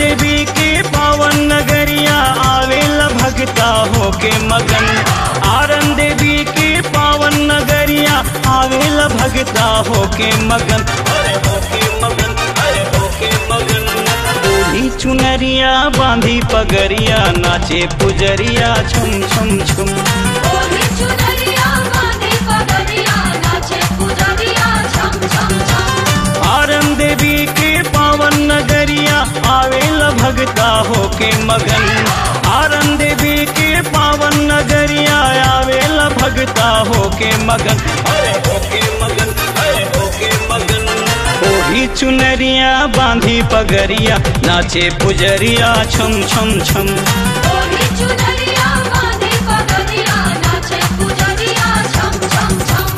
देवी के पावन नगरिया आवेला भगता होके मगन आरन देवी के पावन नगरिया आवेला भगता होके मगन अरे होके मगन अरे होके मगन ओढ़ी चुनरिया बांधी पगरिया नाचे पुजरिया छुम छुम छुम ओढ़ी चुनरिया बांधी पगड़िया नाचे पुजरिया छम छम छम आरन देवी के पावन नगरिया आवेला भगता होके मगन आरन देवी के पावन नगरिया आवेला भगता होके मगन अरे होके मगन अरे होके मगन ओढ़ी चुनरिया बांधी पगरिया नाचे पुजरिया छम छम छम ओढ़ी चुनरिया बांधी पगड़िया नाचे पुजरिया छम छम छम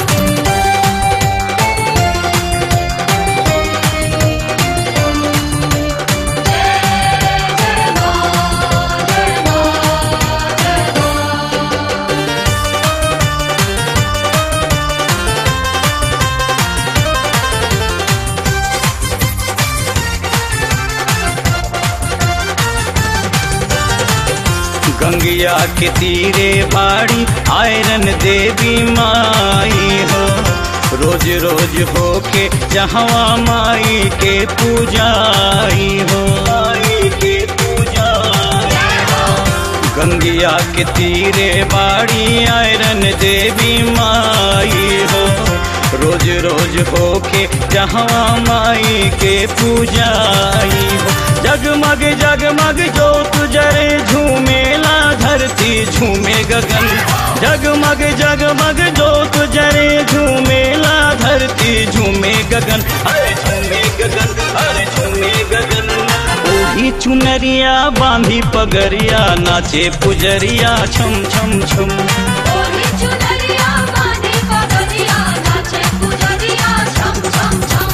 गंगिया के तीरे बाड़ी आयरन देवी माई हो रोज रोज होके जहवा माई के पूजाई हो माई के पूजाई हो गंगिया के तीरे बाड़ी आयरन देवी माई हो रोज रोज होके जहवा माई के पूजाई हो जगमग जगमग जोत जरे झूमेला धरती झूमे गगन जगमग जगमग जोत जरे झूमेला धरती झूमे गगन अरे झूमे गगन अरे झूमे गगन ओढ़ी चुनरिया बांधी पगरिया नाचे पुजरिया छम छम छम ओढ़ी चुनरिया बांधी पगड़िया नाचे पुजरिया छम छम छम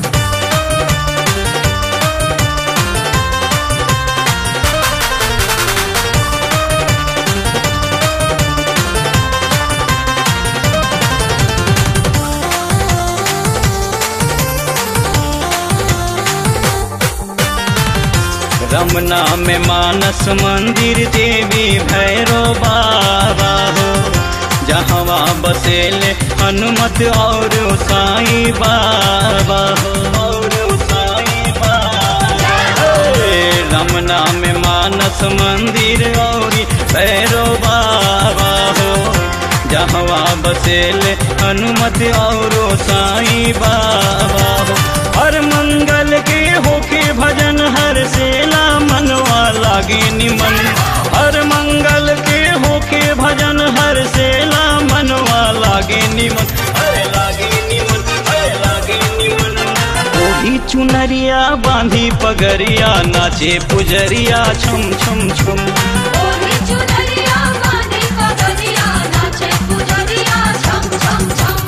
रमना में मानस मंदिर देवी भैरो बाबा हो जहवा बसेले हनुमत और साई बाबा हो और साई बाबा हे, रमना में मानस मंदिर और भैरो बाबा हो जहवा बसेले हनुमत और साई बाबा हो हर मंगल के होके भजन हर सेला मनवा लागे निमन हर मंगल के होके भजन हर सेला मनवा लागे निमन अरे लागे निमन अरे लागे निमन ओढ़ी चुनरिया बांधी पगरिया नाचे पुजरिया छम छम छम ओढ़ी चुनरिया बांधी पगड़िया नाचे पुजरिया छम छम छम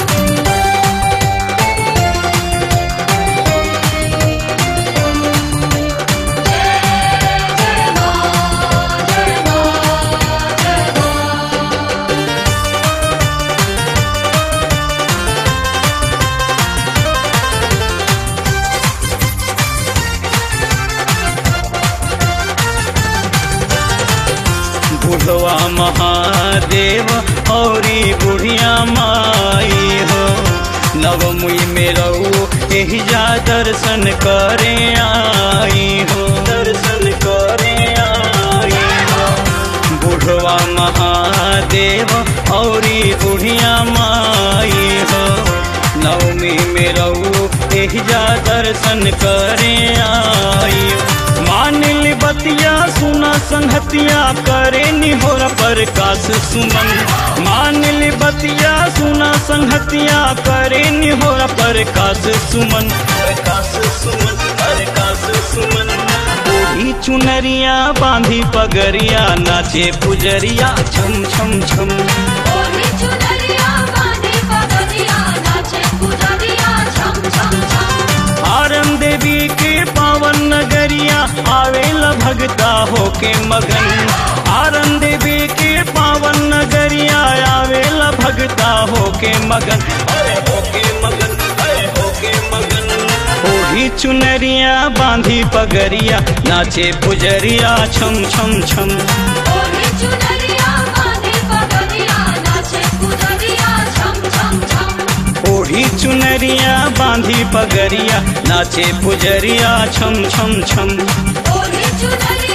बुढ़वा महादेव औरी बुढ़िया माई हो नवमुई में रहो यही जा दर्शन करे आई हो दर्शन करे आई हो बुढ़वा महादेव औरी बुढ़िया माई हो नवमी में रहो यही जा दर्शन करे आई हो मानिल बतिया सुना संहतिया करे निहोर प्रकाश सुमन मानिल बतिया सुना संहतिया करे निहोर प्रकाश सुमन प्रकाश सुमन प्रकाश सुमन ओढ़ी चुनरिया बांधी पगरिया नाचे पुजरिया छम छम छम ओढ़ी चुनरिया बांधी पगड़िया नाचे पुजरिया छम छम छम आरन देवी के पावन नगरिया आवेला भगता होके मगन आरन देवी के पावन नगरिया आवेला भगता होके मगन अरे होके मगन अरे होके मगन ओढ़ी चुनरिया बांधी पगरिया नाचे पुजरिया छम छम छम ओढ़ी चुनरिया बांधी पगड़िया नाचे पुजरिया छम छम छम ओढ़ी चुनरिया बांधी पगरिया नाचे पुजरिया छम छम छम ओढ़ी चुनरिया